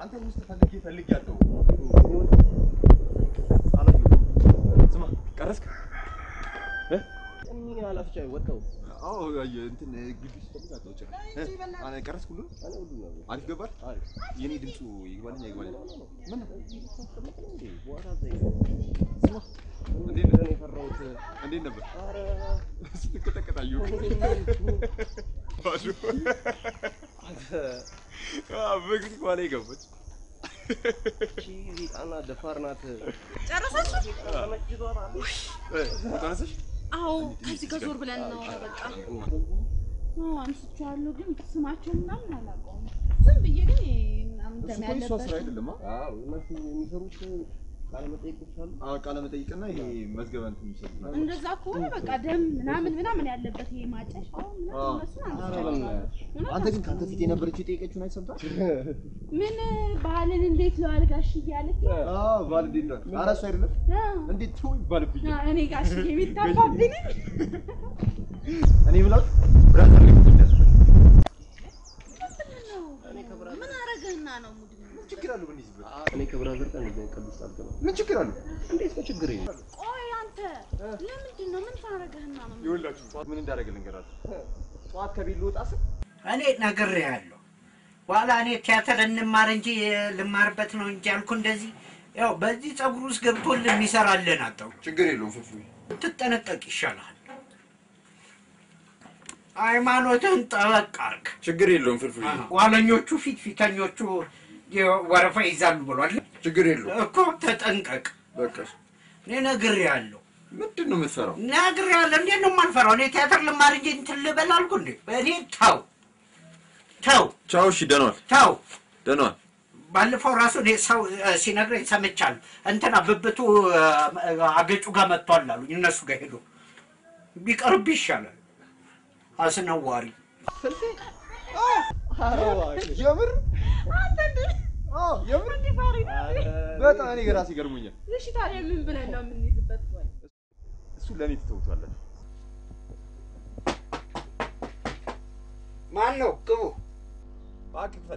አንተ ውስጥ ፈልጌ ፈልጌ ያለው ስማ ቀረስክ? እኔ አላፍቻ ወጣው አዎ አየህ እንትን ግቢ ውስጥ ፈልግ አጣው ጭራሽ እ? አነ ቀረስክ ሁሉ እኔ ሁሉ ነው አሪፍ ገባል። የኔ ድምፁ ይግባልኝ አይግባልኝ ምን ነው? በኋላ ዘይ ስማ እንዴት ነህ? ነው የፈራሁት። እንዴት ነበር? ኧረ ስትንቀጠቀጥ አየሁ። ባዶ አንተ አዎ፣ ሜክሲኮ ላይ ገባች። እቺ ጣና ደፋር ናት። ጨረሳችሁ? እ፣ ተነሳሽ? አዎ፣ ከዚህ ጋር ዞር ብለን ነው በቃ። አንስቼዋለሁ፣ ግን ስማቸው ምናምን አላውቀውም። ዝም ብዬ ግን ምናምን እሱ ደም እኮ የእሷ ስራ ያለበት አይደለም። አ? አዎ እነሱ የሚሰሩት ቃለ መጠይቆች አሉ። አዎ፣ ቃለ መጠይቅና ይሄ መዝገበ እንትን የሚሰጡት ናቸው። እንደዛ ከሆነ በቃ ደም ምናምን ምናምን ያለበት ይሄ ማጨሻው ምናምን እነሱን አንስቼዋለሁ። አንተ ግን ከአንተ ፊት የነበረችው የጠየቀችውን አይሰምታል? ምን ባህልን እንዴት ለዋል ጋሽ እያለች አዎ፣ ባል እንዴት ነው? ኧረ እሱ አይደለም አዎ። እንዴት ነው ይባልብኝ። አ፣ እኔ ጋሽ የሚታባብኝ እኔ ብላት ብራዘር ነው የሚያስፈልግ። ምን አረገህና ነው ሙድ ምን ችግር አለው ብንይዝበት? እኔ ከብራዘር ጋር እንደዚህ ቀልድ አልገባም። ምን ችግር አለው? እንዴት ነው ችግር የለም። ቆይ አንተ ለምንድን ነው ምን ታረገህና ነው ይኸውላችሁ ጠዋት ምን እንዳደረገ ልንገራችሁ። ጠዋት ከቤት ልወጣ ስል እኔ ነግሬሃለሁ። በኋላ እኔ ቲያትር እንማር እንጂ ልማርበት ነው እንጂ ያልኩ እንደዚህ ያው በዚህ ፀጉር ውስጥ ገብቶልህ የሚሰራልን አጣው። ችግር የለውም ፍፉ። ትጠነቀቅ ይሻልሃል። ሃይማኖትህን ጠበቅ አርግ። ችግር የለውም ፍልፉ። ኋለኞቹ ፊት ፊተኞቹ ወረፋ ይዛሉ ብሏል ችግር የለውም። እኮ ተጠንቀቅ። በቃ እኔ ነግሬሃለሁ ምንድን ነው የምትፈራው? ነግሬሃለሁ። እንዴት ነው የማልፈራው? እኔ ቲያትር ልማር እንጂ እንትን ልበል አልኩ እንዴ? እኔ ተው ተው ቻው። እሺ፣ ደህና ዋል፣ ተው ደህና ዋል። ባለፈው ራሱ እኔ ሰው እ፣ ሲነግረኝ ሰምቻለሁ። እንትና ብብቱ እ፣ አገጩ ጋር መጥቷል አሉኝ። እነሱ ጋር ሄዶ ቢቀርብ ይሻላል። አስነዋሪ ኧረ እባክህ። የምር አዎ፣ የምር በጣም እኔ ራሴ ገርሞኛል። እሺ ታዲያ ምን ብለን ነው የምንይዝበት? ቆይ እሱ ለእኔ ትተውቷላችሁ። ማን ነው ግቡ? እባክህ ክፈት።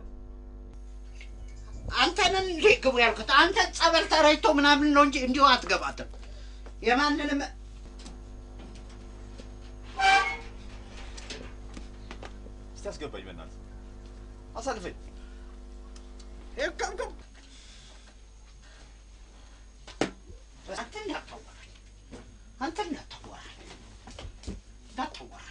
አንተንን እንዴ ግቡ ያልኩት? አንተ ጸበል ተረጭቶ ምናምን ነው እንጂ እንዲሁ አትገባትም። የማንንም እስቲ አስገባኝ፣ በእናትህ አሳልፈኝ። ይቀምቅም አንተ እንዳታወራኝ፣ አንተ እንዳታወራኝ፣ እንዳታወራኝ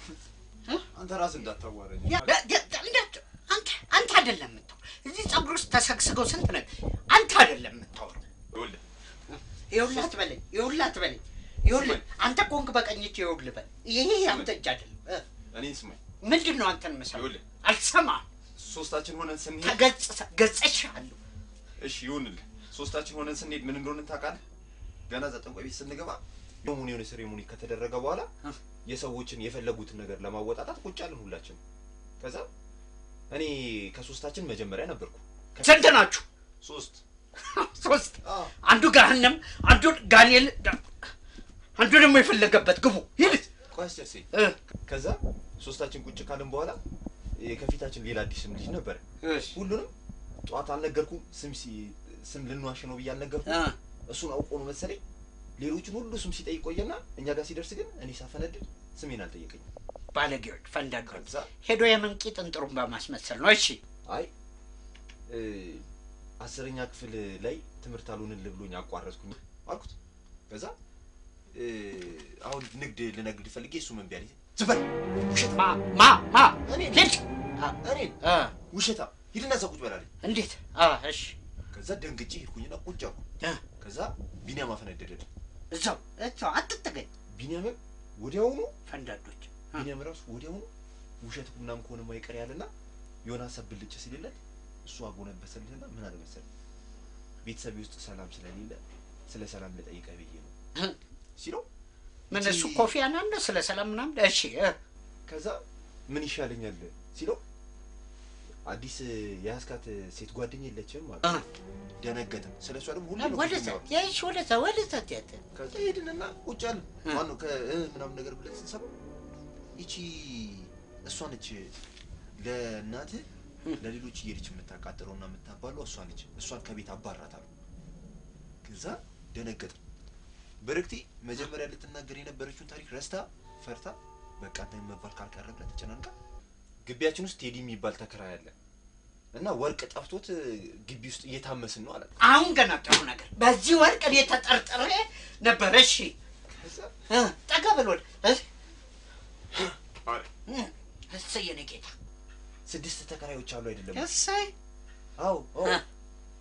አንተ ራስህ እንዳታዋረኝ። ያ- ያ- ያ- እንዳት- አንተ አንተ አይደለም የምታወራው። እዚህ ፀጉር ውስጥ ተሰግስገው ስንት ነገር አንተ አይደለም የምታወራው። ይኸውልህ ይኸውልህ አትበለኝ፣ ይኸውልህ አትበለኝ፣ ይኸውልህ አንተ ቆንክ በቀኝ እጅ ይኸውልህ በል። ይሄ አንተ እጅ አይደለም። እ፣ እኔን ስማኝ። ምንድን ነው አንተን መሰለህ? ይኸውልህ አልሰማህም። ሶስታችን ሆነን ስንሄድ ተገጽ ገጽቼሃለሁ። እሺ ይሁንልህ። ሶስታችን ሆነን ስንሄድ ምን እንደሆነ ታውቃለህ? ገና እዛ ጠንቋይ ቤት ስንገባ የሆነ የሆነ ሴሬሞኒ ከተደረገ በኋላ እ። የሰዎችን የፈለጉትን ነገር ለማወጣጣት ቁጭ አለን ሁላችን። ከዛ እኔ ከሶስታችን መጀመሪያ ነበርኩ። ከ- ስንት ናችሁ? ሶስት ሶስት። አዎ። አንዱ ገሃነም፣ አንዱ ጋኔል፣ አንዱ ደግሞ የፈለገበት ግቡ ሂድ። ቆይ አስጨርሰኝ። እ፣ ከዛ ሶስታችን ቁጭ ካልን በኋላ እ፣ ከፊታችን ሌላ አዲስም ልጅ ነበረ። ሁሉንም ጠዋት አልነገርኩም። ስም ሲ- ስም ልንዋሽ ነው ብዬ አልነገርኩም። እ፣ እሱን አውቆ ነው መሰለኝ ሌሎችን ሁሉ ስም ሲጠይቅ ቆየና እኛ ጋር ሲደርስ ግን እኔ ሳፈነድድ ስሜን አልጠየቀኝም። ባለጌዎች ፈንዳጆች ከዛ ሄዶ የምንቂ ጥንጥሩን በማስመሰል ነው። እሺ አይ እ፣ አስረኛ ክፍል ላይ ትምህርት አልሆንልህ ብሎኝ አቋረጥኩኝ አልኩት። ከዛ እ፣ አሁን ንግድ ልነግድ ፈልጌ እሱ ምን ቢያለኝ ዝም በል ውሸታ ማ ማ ማ እኔ ሂድ። እኔን እ፣ ውሸታ ሂድና እዛ ቁጭ በላለኝ። እንዴት? አ፣ እሺ ከዛ ደንግጬ ሄድኩኝና ቁጭ አልኩ። እ፣ ከዛ ቢኒያም አፈነደደልኝ። እዛው እዛው አትጠገኝ። ቢኒያምም ወዲያውኑ ፈንዳዶች ቢኒያም ራሱ ወዲያውኑ ውሸት ምናምን ከሆነ ማይቀር ያለና የሆነ ሀሳብ ብልጭ ሲልለት እሱ አጎነበሰልህና ምን አለ መሰለህ ቤተሰቤ ውስጥ ሰላም ስለሌለ ስለ ሰላም ልጠይቀህ ብዬ ነው እ፣ ሲለው ምን እቺ- እሱ ኮፊ አናን ነው ስለ ሰላም ምናምን። እሺ እ፣ ከዛ ምን ይሻለኛል ሲለው አዲስ የያዝካት ሴት ጓደኛ የለችም እ፣ ማለት ደነገጥን። ስለ እሷ ደግሞ ሁሉ ነው ወደዛ የምናወራው። የሽ ወደዛ ወደዛ ትያት ከዛ ሄድንና ቁጭ አልን። እ። ማነው ከ እ ምናምን ነገር ብለን ስንሰማ ይቺ እሷ ነች ለእናትህ ለሌሎች እየሄደች የምታቃጥለውና የምታባለው እሷ ነች። እሷን ከቤት አባራታለሁ። ከዛ ደነገጠ። በረክቴ መጀመሪያ ልትናገር የነበረችውን ታሪክ ረስታ ፈርታ በቃ አንተ መባል ካልቀረ ብላ ተጨናንቃ ግቢያችን ውስጥ ቴዲ የሚባል ተከራይ አለ እና ወርቅ ጠፍቶት እ፣ ግቢ ውስጥ እየታመስን ነው አላት። አሁን ገና ጥሩ ነገር በዚህ ወርቅ እኔ ተጠርጥሬ ነበር። እሺ ከዛ እ፣ ጠጋ በል ወደ እ፣ አለ እ፣ እሰይ የኔ ጌታ ስድስት ተከራዮች አሉ አይደለም? እሰይ አዎ አዎ። እ፣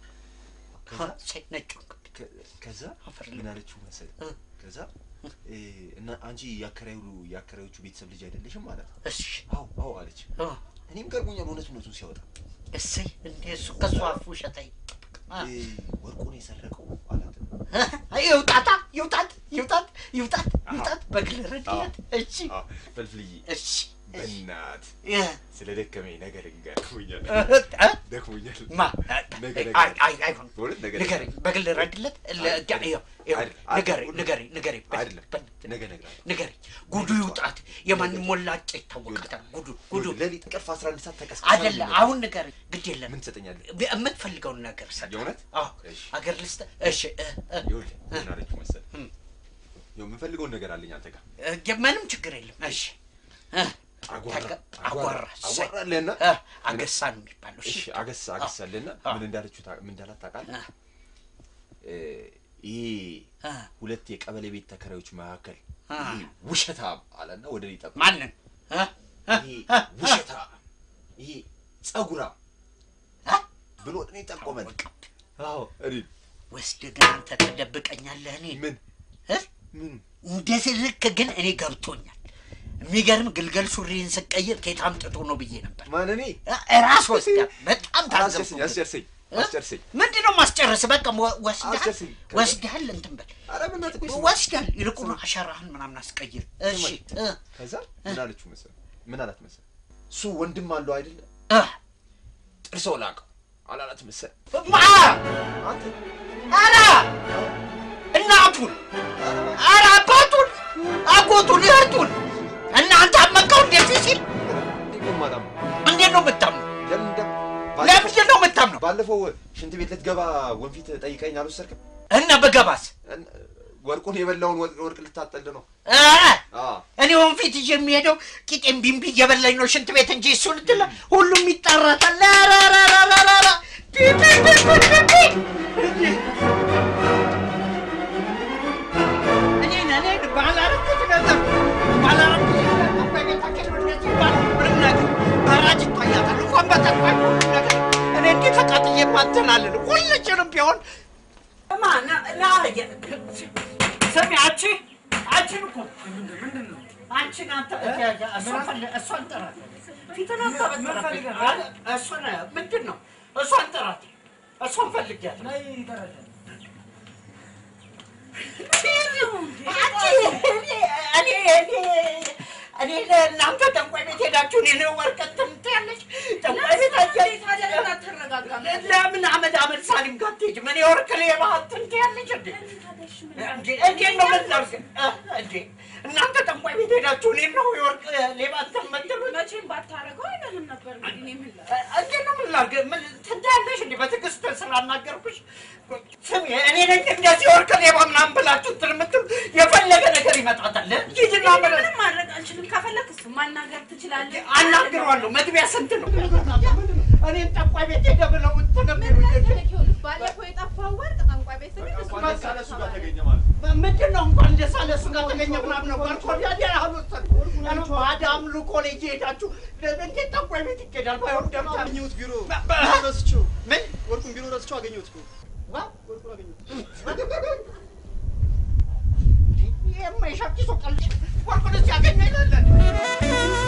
ከዛ እሰይ ነጭ ወርቅ ከ- ከዛ አፈር ምን አለችው መሰለህ? እ። ከዛ እ፣ እና አንቺ የአከራዩ የአከራዮቹ ቤተሰብ ልጅ አይደለሽም ማለት እሺ አዎ አዎ አለች። እ፣ እኔም ገርሞኛል እውነት እውነቱን ሲያወጣ እሰይ እንደ እሱ ከሱ አፍ ውሸት አይጠበቅ እ፣ ወርቁን የሰረቀው አላት። ይውጣታ ይውጣት ይውጣት ይውጣት ይውጣት በግል ረድያት እሺ አዎ፣ ፈልፍልዬ እሺ በእናት እ፣ ስለ ደከመኝ ነገር እንገር ደክሞኛል እ፣ እ፣ ደክሞኛል ማ ነገ አይ ነገ አይ አይሆን በእውነት ነገ ንገረኝ በግል ረድለት አይደለም። አይደለም። ንገረኝ ንገረኝ ንገረኝ አይደለም ነገ እነግርሃለሁ። ንገረኝ ጉዱ ይውጣት የማንም ሞላጫ ይታወቃታል ጉዱ ጉዱ ሌሊት እንቅልፍ አስራ አንድ ሰዓት ተቀስቀሳ አይደለ አሁን ንገረኝ ግድ የለም ምን ትሰጠኛለህ? የምትፈልገውን ነገር ሰጥ የእውነት? አዎ እሺ። አገር ልስጥ እሺ እ፣ እ፣ ይኸውልህ ምን አለችው መሰለህ? እም። ይኸው የምፈልገውን ነገር አለኝ አንተ ጋር እ፣ ምንም ችግር የለም እሺ እ፣ አጓራ ተገ- አጓራ እሰይ። አጓራለህና እ፣ አገሳ ነው የሚባለው እሺ አገሳ አገሳለህና አዎ። ምን እንዳለችው ታ- ምን እንዳላት ታውቃለህ? እ፣ እ፣ ይሄ እ፣ ሁለት የቀበሌ ቤት ተከራዮች መካከል አ። ይሄ ውሸታም አለና ወደ እኔ ጠቆመ። ማንን እ፣ እ፣ ይሄ እ፣ ውሸታም ይሄ ጸጉራም እ፣ ብሎ ወደ እኔ ጠቆመን። ታወቀብህ። አዎ እኔ ወስደህ ግን አንተ ተደብቀኛለህ እኔ ምን እ? ምን እንደዚህ ልክ ግን እኔ ገብቶኛል። የሚገርም ግልገል ሱሪን ስቀይር ከየት አምጥቶ ነው ብዬ ነበር። ማን እኔ እ፣ ራስ ወስዳ በጣም አስጨርሰኝ ታዘብኩ። አስጨርሰኝ እ? አስጨርሰኝ። ምንድን ነው ማስጨረስ? በቃ ወ- ወስደሃል አስጨርሰኝ። ወስደሃል እንትን በል ኧረ በእናትህ ቆይ ስማ። ወስደሃል። ይልቁኑ አሻራህን ምናምን አስቀይር። እሺ እ፣ ከዛ ምን አለችው መሰለህ? ምን አላት መሰለህ? እሱ ወንድም አለው አይደለ? እ፣ ጥርሰው ላቀው አላላት መሰለህ? ማ አንተ ኧረ እናቱን ኧረ አባቱን አጎቱን እህቱን እናንተ አመቀው እንደዚህ ሲል እንዴት ነው የማላምነው? እንዴት ነው የምታምነው? ለምን እንደ ለምንድን ነው የምታምነው? ባለፈው ሽንት ቤት ልትገባ ወንፊት ጠይቀኝ አልወሰድክም? እና በገባስ እን- ወርቁን የበላውን ወርቅ ወርቅ ልታጠል ነው። ኧረ አዎ እኔ ወንፊት ይዤ የሚሄደው ቂጤም ቢምቢ እየበላኝ ነው ሽንት ቤት እንጂ እሱ ልትለ ሁሉም ይጣራታል። ራራራራራራ እኔን እኔን ባላረኩት ነገር ባላረኩት ነገር በቤታችን እንደዚህ ባል ምንም ነገር በራጅ ይታያታል። እንኳን በጠፋኝ ሁሉ ነገር እኔ እንዲህ ተቃጥዬ ማተናልን ሁልችንም ቢሆን እማ ና ና ስሚ አንቺ አንቺን እኮ አንቺን አንተ እሷን ፈለ- እሷን ጥራት ፊትን አንተ በጥራት እሷን ምንድን ነው እሷን ጥራት እሷን ፈልጊያት እኔ እኔ እኔ ለእናንተ ጠንቋይ ቤት ሄዳችሁ እኔ ነው ወርቀት ትያለች ጠንቋይ ቤት አያ ለምን አመድ አመድ ሳሊም ጋር አትሄጂም? እኔ ወርቅ ሌባ እንትን ትያለች እንዴ? እንዴ እንዴት ነው የምናደርግ? እ እንዴ እናንተ ጠንቋይ ቤት ሄዳችሁ እኔን ነው የወርቅ ሌባ እንትን የምትሉት? መቼም ባታረገው አይደለም ነበር እንግዲህ እኔ ምን ላድርግ? እ እንዴት ነው የምናደርግ? ምን ትዳለሽ እንዴ? በትዕግስት ስላናገርኩሽ ስሚ፣ እኔ ነኝ እንደዚህ ወርቅ ሌባ ምናምን ብላችሁ እንትን የምትሉ የፈለገ ነገር ይመጣታል። ሂጂና እኔ ምን ምንም ማድረግ አልችልም። ከፈለክ እሱ ማናገር ትችላለህ። አናግረዋለሁ። መግቢያ ስንት ነው? እኔን ጠንቋይ ቤት ሄደ ብለው እንትን ምን የሚሉኝ መሰለህ ይኸውልህ፣ ባለፈው የጠፋው ወርቅ ጠንቋይ ቤት ስንሄድ እሱ ጋር ተገኘ ማለት ምንድን ነው እንኳን ደስ አለ እሱ ጋር ተገኘ ምናምን ነው ባልኮ ያዲያ አሉ ባዳ አምልኮ ላይ እየሄዳችሁ እንዴት ጠንቋይ ቤት ይኬዳል? ባይሆን ደብተር አገኘሁት ቢሮ በ- በ- ረስቼው ምን ወርቁን ቢሮ ረስቼው አገኘሁት እኮ ዋ? ወርቁን አገኘሁት ይሄማ የሻኪሶ ቀልድ ወርቁን እዚህ ያገኘ ይላለን